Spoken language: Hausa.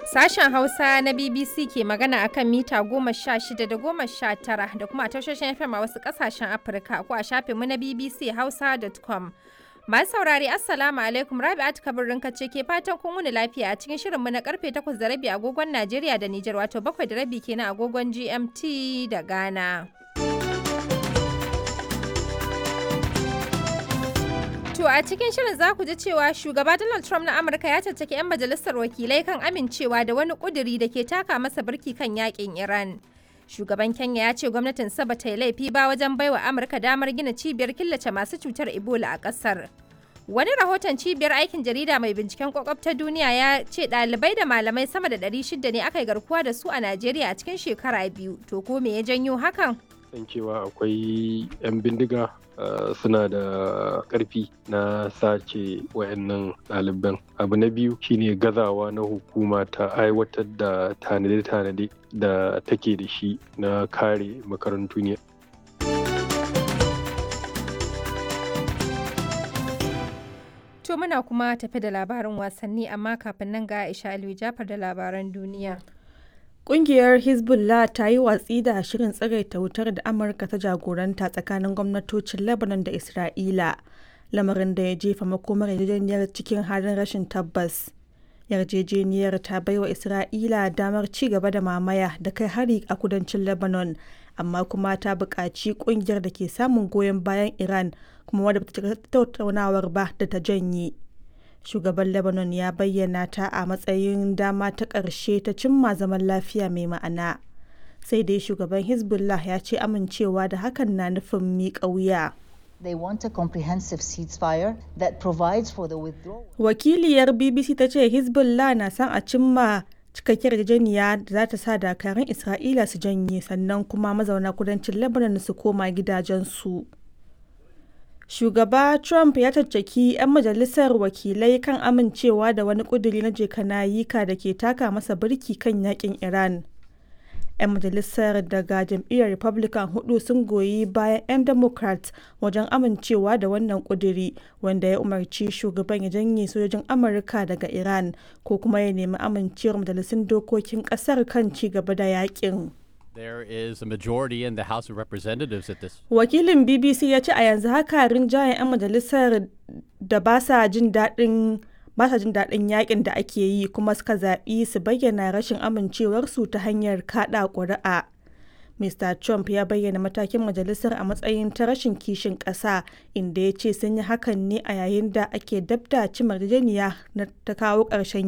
Sashen Hausa na BBC ke magana akan mita goma sha shida da goma sha tara da kuma a tashoshin FM a wasu ƙasashen Afirka ko a shafinmu na BBC Hausa.com. Masu saurari Assalamu alaikum Rabi'at Kabirin ce ke fatan kun wuni lafiya a cikin shirinmu na karfe 8 da rabi agogon Najeriya da Nijar wato 7 da rabi kenan agogon GMT da Ghana. To a cikin shirin za ku ji cewa shugaba Donald Trump na Amurka ya caccaki 'yan majalisar wakilai kan amincewa da wani kuduri da ke taka masa birki kan yakin Iran. Shugaban Kenya ya ce gwamnatin ba ta yi laifi ba wajen baiwa Amurka damar gina cibiyar killace masu cutar Ebola a ƙasar. Wani rahoton cibiyar aikin jarida mai binciken kwakwab ta duniya ya ce ɗalibai da malamai sama da 600 ne aka yi garkuwa da su a Najeriya a cikin shekara biyu. To ko me ya janyo hakan? san cewa akwai 'yan bindiga suna da ƙarfi na sace wayannan ɗaliban abu na biyu shine gazawa na hukuma ta aiwatar da tanade-tanade da take da shi na kare makarantu ne To muna kuma tafi da labarin wasanni amma kafin nan ga Aisha Aliyu Jafar da labaran duniya. Ƙungiyar Hezbollah ta yi watsi da shirin tsagaita wutar da Amurka ta jagoranta tsakanin gwamnatocin Lebanon da Isra'ila, lamarin da ya jefa makomar yarjejeniyar cikin halin rashin tabbas. Yarjejeniyar ta baiwa Isra'ila damar ci gaba da mamaya da kai hari a kudancin Lebanon, amma kuma ta buƙaci ƙungiyar da ke samun goyon bayan Iran kuma wadda ta tattaunawar ba da ta janye. shugaban lebanon ya bayyana ta a matsayin dama ta ƙarshe ta cimma zaman lafiya mai ma'ana sai dai shugaban hezbollah ya ce amincewa da hakan na nufin miƙa wuya They want a comprehensive ceasefire that provides for the withdrawal. wakiliyar bbc ta ce hezbollah na son a cimma cikakkiyar yarjejeniya da za ta sa dakarun isra'ila su janye sannan kuma mazauna kudancin lebanon su koma gidajensu. shugaba trump ya caccaki 'yan majalisar wakilai kan amincewa da wani kuduri na jekanayika da ke taka masa birki kan yakin iran 'yan majalisar daga jam'iyyar republican hudu sun goyi bayan 'yan democrat wajen amincewa da wannan kuduri wanda ya umarci shugaban ya janye sojojin amurka daga iran ko kuma ya nemi amincewar majalisun dokokin kasar kan ci gaba da yakin There is a majority in the House of Representatives at this. Wakilin BBC ya ce a yanzu haka rinjayen 'yan majalisar da ba sa jin daɗin ba sa jin daɗin yakin da ake yi kuma suka zaɓi su bayyana rashin amincewarsu ta hanyar kaɗa ƙuri'a. Mr. Trump ya bayyana matakin majalisar a matsayin ta rashin kishin ƙasa inda ya ce sun yi hakan ne a yayin da ake dabda cimar na ta kawo ƙarshen